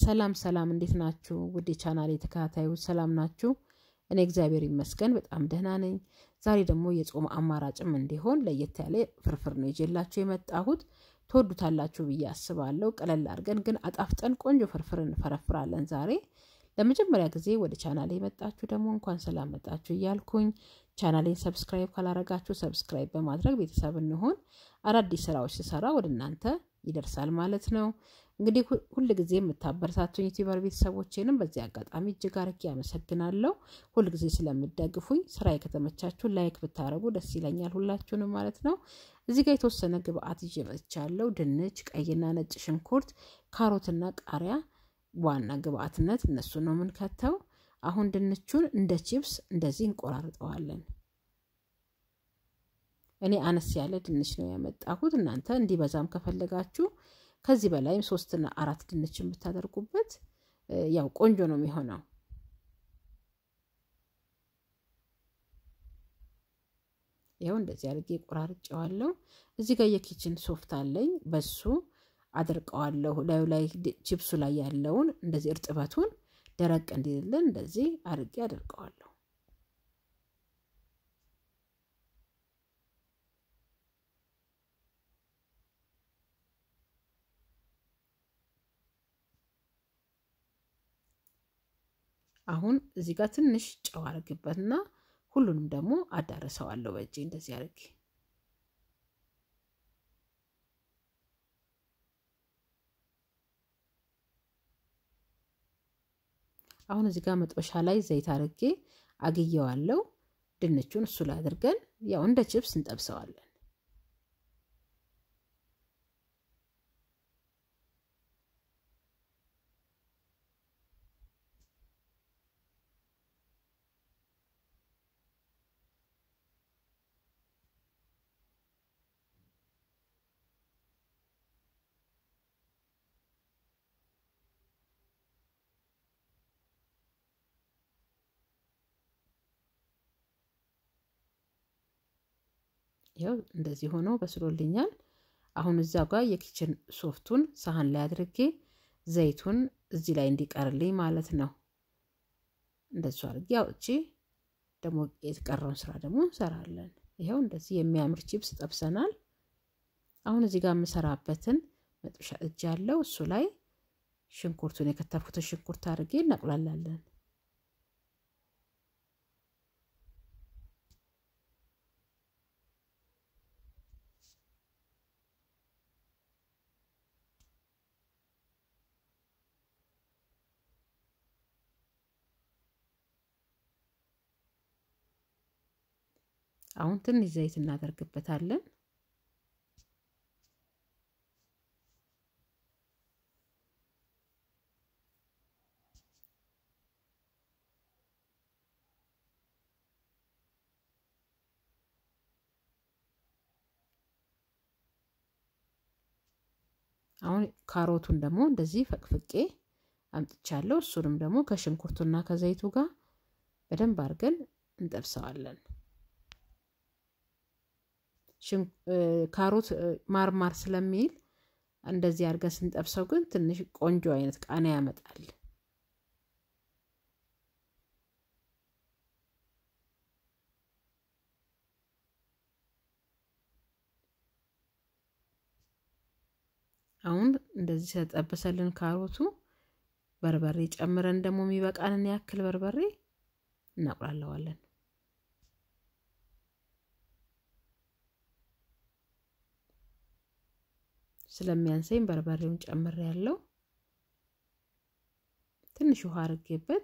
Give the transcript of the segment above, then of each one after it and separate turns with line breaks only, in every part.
ሰላም ሰላም፣ እንዴት ናችሁ? ውድ የቻናሌ ተከታታዮች ሰላም ናችሁ? እኔ እግዚአብሔር ይመስገን በጣም ደህና ነኝ። ዛሬ ደግሞ የጾም አማራጭም እንዲሆን ለየት ያለ ፍርፍር ነው ይዤላችሁ የመጣሁት። ትወዱታላችሁ ብዬ አስባለሁ። ቀለል አድርገን ግን አጣፍጠን ቆንጆ ፍርፍር እንፈረፍራለን ዛሬ። ለመጀመሪያ ጊዜ ወደ ቻናሌ የመጣችሁ ደግሞ እንኳን ሰላም መጣችሁ እያልኩኝ ቻናሌን ሰብስክራይብ ካላረጋችሁ ሰብስክራይብ በማድረግ ቤተሰብ እንሆን። አዳዲስ ስራዎች ስሰራ ወደ እናንተ ይደርሳል ማለት ነው። እንግዲህ ሁል ጊዜ የምታበረታቱኝ ዩቲዩበር ቤተሰቦቼንም በዚህ አጋጣሚ እጅግ አርጌ አመሰግናለሁ። ሁል ጊዜ ስለምደግፉኝ ስራዬ ከተመቻችሁ ላይክ ብታረጉ ደስ ይለኛል፣ ሁላችሁንም ማለት ነው። እዚህ ጋር የተወሰነ ግብአት ይዤ መጥቻለሁ። ድንች፣ ቀይና ነጭ ሽንኩርት፣ ካሮትና ቃሪያ ዋና ግብአትነት እነሱ ነው የምንከተው። አሁን ድንቹን እንደ ቺፕስ እንደዚህ እንቆራርጠዋለን። እኔ አነስ ያለ ድንች ነው ያመጣሁት። እናንተ እንዲበዛም ከፈለጋችሁ ከዚህ በላይም ሶስትና አራት ድንችን ብታደርጉበት ያው ቆንጆ ነው የሚሆነው። ይኸው እንደዚህ አድርጌ ቆራርጬዋለሁ። እዚህ ጋር የኪችን ሶፍት አለኝ በሱ አድርቀዋለሁ። ላዩ ላይ ቺፕሱ ላይ ያለውን እንደዚህ እርጥበቱን ደረቅ እንዲልልን እንደዚህ አድርጌ አድርቀዋለሁ። አሁን እዚህ ጋር ትንሽ ጨው አድርግበትና ሁሉንም ደግሞ አዳርሰዋለሁ በእጄ እንደዚህ አድርጌ አሁን እዚህ ጋር መጥበሻ ላይ ዘይት አድርጌ አግየዋለሁ። ድንቹን እሱ ላይ አድርገን ያው እንደ ችፕስ እንጠብሰዋለን። ይኸው እንደዚህ ሆኖ በስሎልኛል። አሁን እዛ ጋር የኪችን ሶፍቱን ሳህን ላይ አድርጌ ዘይቱን እዚህ ላይ እንዲቀርልኝ ማለት ነው። እንደሱ አድርጌ አውጥቼ ደግሞ የተቀረውን ስራ ደግሞ እንሰራለን። ይኸው እንደዚህ የሚያምር ቺፕስ ጠብሰናል። አሁን እዚህ ጋር የምሰራበትን መጥበሻ እጅ ያለው እሱ ላይ ሽንኩርቱን የከተፍኩትን ሽንኩርት አድርጌ እናቁላላለን። አሁን ትንሽ ዘይት እናደርግበታለን። አሁን ካሮቱን ደግሞ እንደዚህ ፈቅፍቄ አምጥቻለሁ። እሱንም ደግሞ ከሽንኩርቱና ከዘይቱ ጋር በደንብ አድርገን እንጠብሰዋለን። ካሮት ማርማር ስለሚል እንደዚህ አድርገን ስንጠብሰው ግን ትንሽ ቆንጆ አይነት ቃና ያመጣል። አሁን እንደዚህ ስለጠበሰልን ካሮቱ በርበሬ ጨምረን ደግሞ የሚበቃንን ያክል በርበሬ እናቁላለዋለን። ስለሚያንሰኝ በርበሬውን ጨምር ያለው ትንሽ ውሃ አርጌበት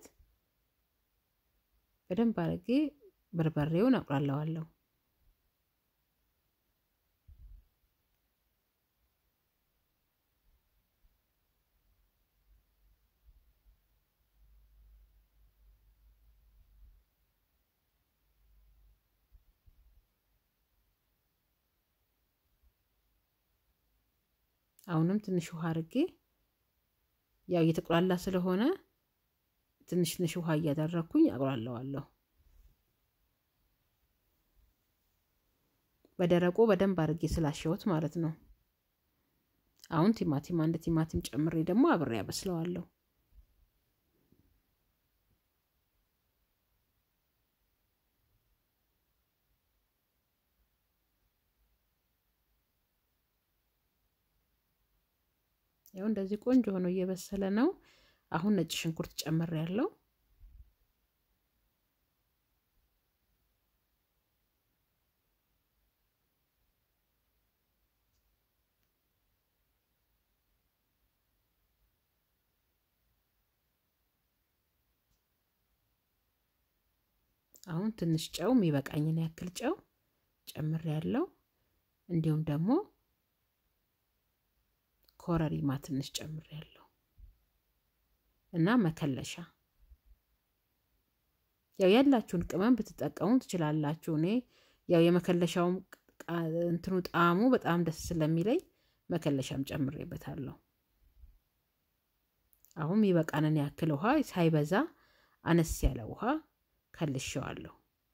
በደንብ አርጌ በርበሬውን አቁላለዋለሁ። አሁንም ትንሽ ውሃ አርጌ ያው እየተቆላላ ስለሆነ ትንሽ ትንሽ ውሃ እያደረግኩኝ አቁላለዋለሁ። በደረቁ በደንብ አርጌ ስላሸሁት ማለት ነው። አሁን ቲማቲም አንድ ቲማቲም ጨምሬ ደግሞ አብሬ ያበስለዋለሁ። ያው እንደዚህ ቆንጆ ሆኖ እየበሰለ ነው። አሁን ነጭ ሽንኩርት ጨምር ያለው አሁን ትንሽ ጨው የሚበቃኝን ያክል ጨው ጨምር ያለው እንዲሁም ደግሞ ኮረሪማ ትንሽ ጨምር ያለው እና መከለሻ ያው ያላችሁን ቅመም ብትጠቀሙ ትችላላችሁ። እኔ ያው የመከለሻውም እንትኑ ጣዕሙ በጣም ደስ ስለሚለኝ መከለሻም ጨምሬበታለሁ። አሁን የሚበቃንን ያክል ውሃ ሳይበዛ አነስ ያለ ውሃ ከልሼዋለሁ።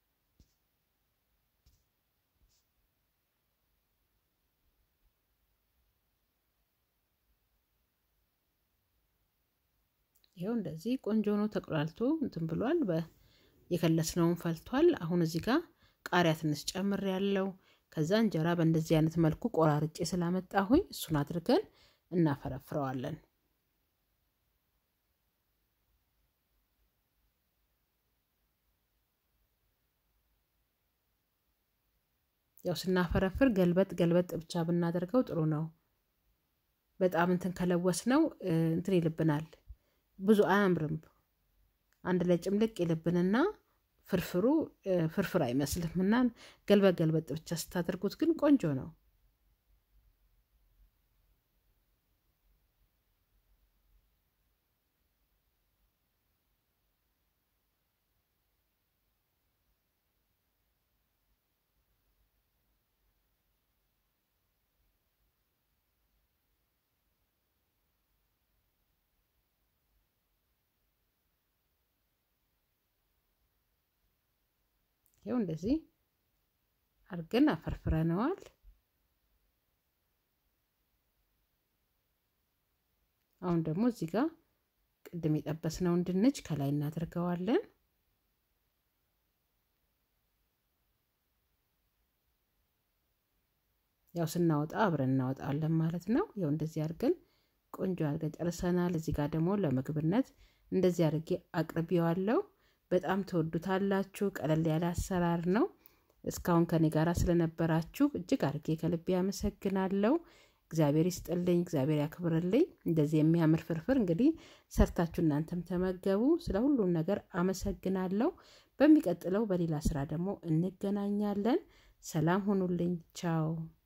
ይኸው እንደዚህ ቆንጆ ነው ተቆላልቶ እንትን ብሏል። የከለስነውን ፈልቷል። አሁን እዚህ ጋር ቃሪያ ትንሽ ጨምር ያለው ከዛ እንጀራ በእንደዚህ አይነት መልኩ ቆራርጬ ስላመጣሁኝ እሱን አድርገን እናፈረፍረዋለን። ያው ስናፈረፍር ገልበጥ ገልበጥ ብቻ ብናደርገው ጥሩ ነው። በጣም እንትን ከለወስ ነው እንትን ይልብናል፣ ብዙ አያምርም። አንድ ላይ ጭምልቅ ይልብንና ፍርፍሩ ፍርፍር አይመስልም እና ገልበጥ ገልበጥ ብቻ ስታደርጉት ግን ቆንጆ ነው። ይኸው እንደዚህ አድርገን አፈርፍረነዋል። አሁን ደግሞ እዚህ ጋር ቅድም የጠበስነውን ድንች ከላይ እናደርገዋለን። ያው ስናወጣ አብረን እናወጣለን ማለት ነው። ያው እንደዚህ አድርገን ቆንጆ አድርገን ጨርሰናል። እዚህ ጋር ደግሞ ለምግብነት እንደዚህ አድርጌ አቅርቤዋለሁ። በጣም ትወዱታላችሁ። ቀለል ያለ አሰራር ነው። እስካሁን ከኔ ጋር ስለነበራችሁ እጅግ አድርጌ ከልቤ አመሰግናለሁ። እግዚአብሔር ይስጥልኝ፣ እግዚአብሔር ያክብርልኝ። እንደዚህ የሚያምር ፍርፍር እንግዲህ ሰርታችሁ እናንተም ተመገቡ። ስለ ሁሉም ነገር አመሰግናለሁ። በሚቀጥለው በሌላ ስራ ደግሞ እንገናኛለን። ሰላም ሁኑልኝ። ቻው